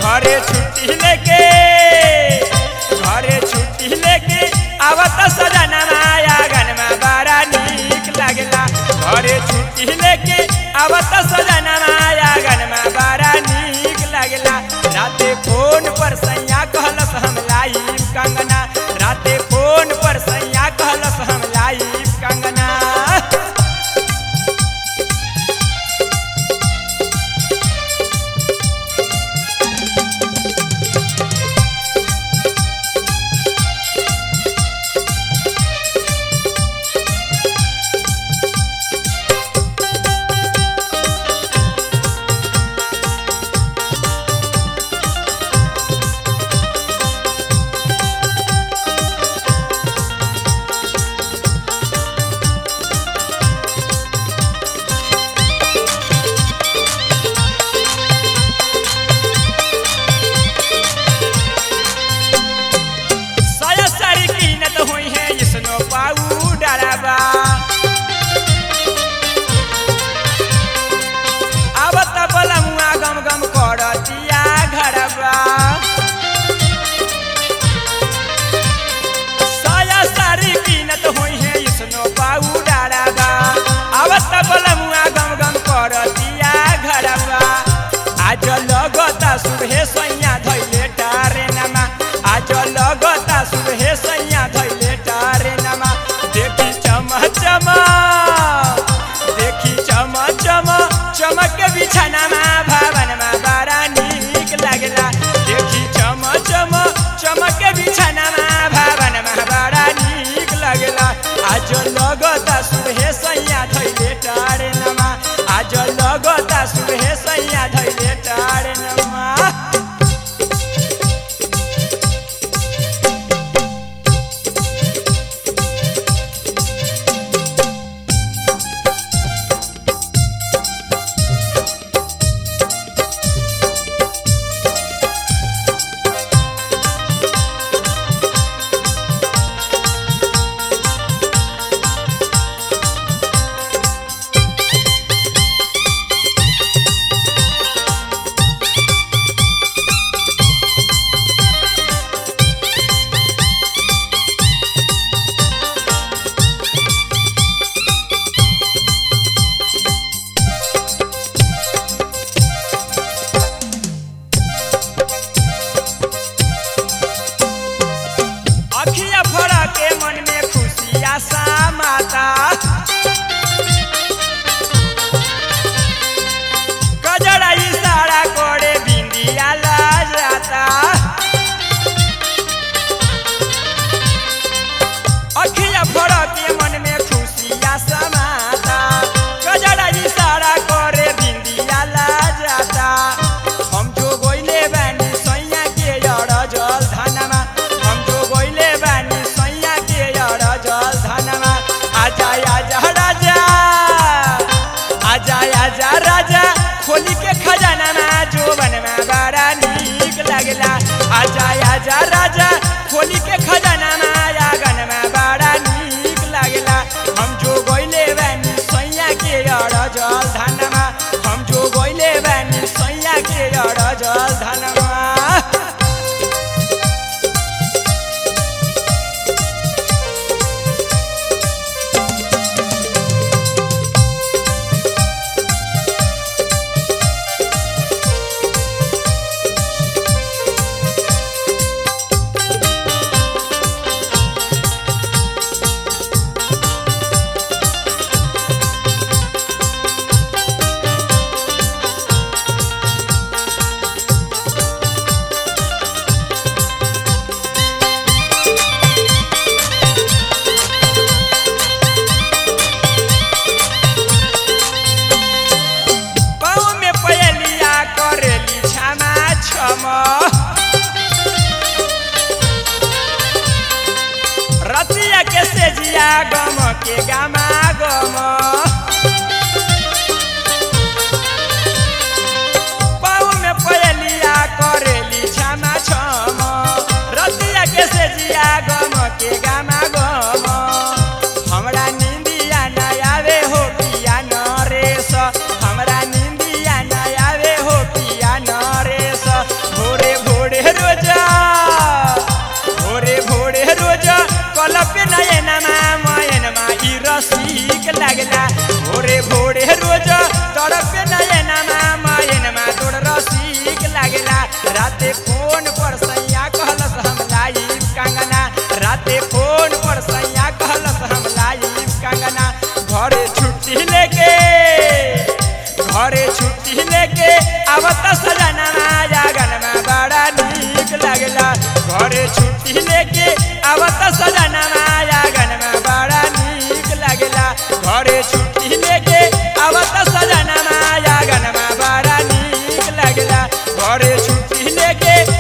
घरे छुट्टी लेके घरे छुट्टी लेके आवत सजना माया गनमा बड़ा नीक लागेला घरे छुट्टी लेके आवत सजना माया गनमा बड़ा नीक लागेला राते फोन पर सैया कहलस हम लाइव कंगना राते फोन पर सैया कहलस हम लाइव कंगना साया सारी कीनत हुई है इसनो पाउडरबा अब त बलमुआ गम गम करतिया घरबा साया सारी कीनत हुई है इसनो पाउडरबा अब त बलमुआ गम गम करतिया घरबा आज लगता सुबह सैया धैले टारे नमा आज लगता सुबह सैया धैले टारे नमा देखी चम चम देखी चम चम चमक बिछानामा भवनमा बड़ा नीक लागला देखी चम चम चमक बिछानामा भवनमा बड़ा नीक लागला आज लगता सुबह सैया धैले टारे नमा आज लगता सुबह सैया धैले टारे नमा अखिया फरा के मन में खुशिया सा माता गजरा इशारा करे बिंदिया ला जाता अखिया फरा के मन में खुशिया सा माता गजरा इशारा करे बिंदिया ला जाता हम जो गोइले बानी सैया के अड़ जल धनमा हम जो गोइले बानी सैया के अड़ जल धनमा आजा आजा राजा आजा आजा राजा खोली के खजाना में जो बनवा बड़ा नीक लागला आजा आजा राजा खोली के खजाना में आगन में बड़ा नीक लागला हम जो गोइले बानी सैया के अड़ जल धनमा हम जो गोइले बानी सैया के अड़ जल धनमा गम के गामा गम पाऊ में पयलिया करेली छामा छम रतिया के से जिया गम के गामा गम हमरा निंदिया न आवे हो पिया नरेश हमरा निंदिया न आवे हो पिया नरेश भोरे राते फोन पर सैया कहलस हम लाइव कंगना राते फोन पर सैया कहलस हम लाइव कंगना घरे छुट्टी लेके घरे छुट्टी लेके आवत सजना जागनमा बड़ा नीक लागला घरे छुट्टी लेके आवत सजना जागनमा बड़ा नीक लागला घरे छुट्टी लेके आवत सजना जागनमा बड़ा नीक लागला घरे छुट्टी लेके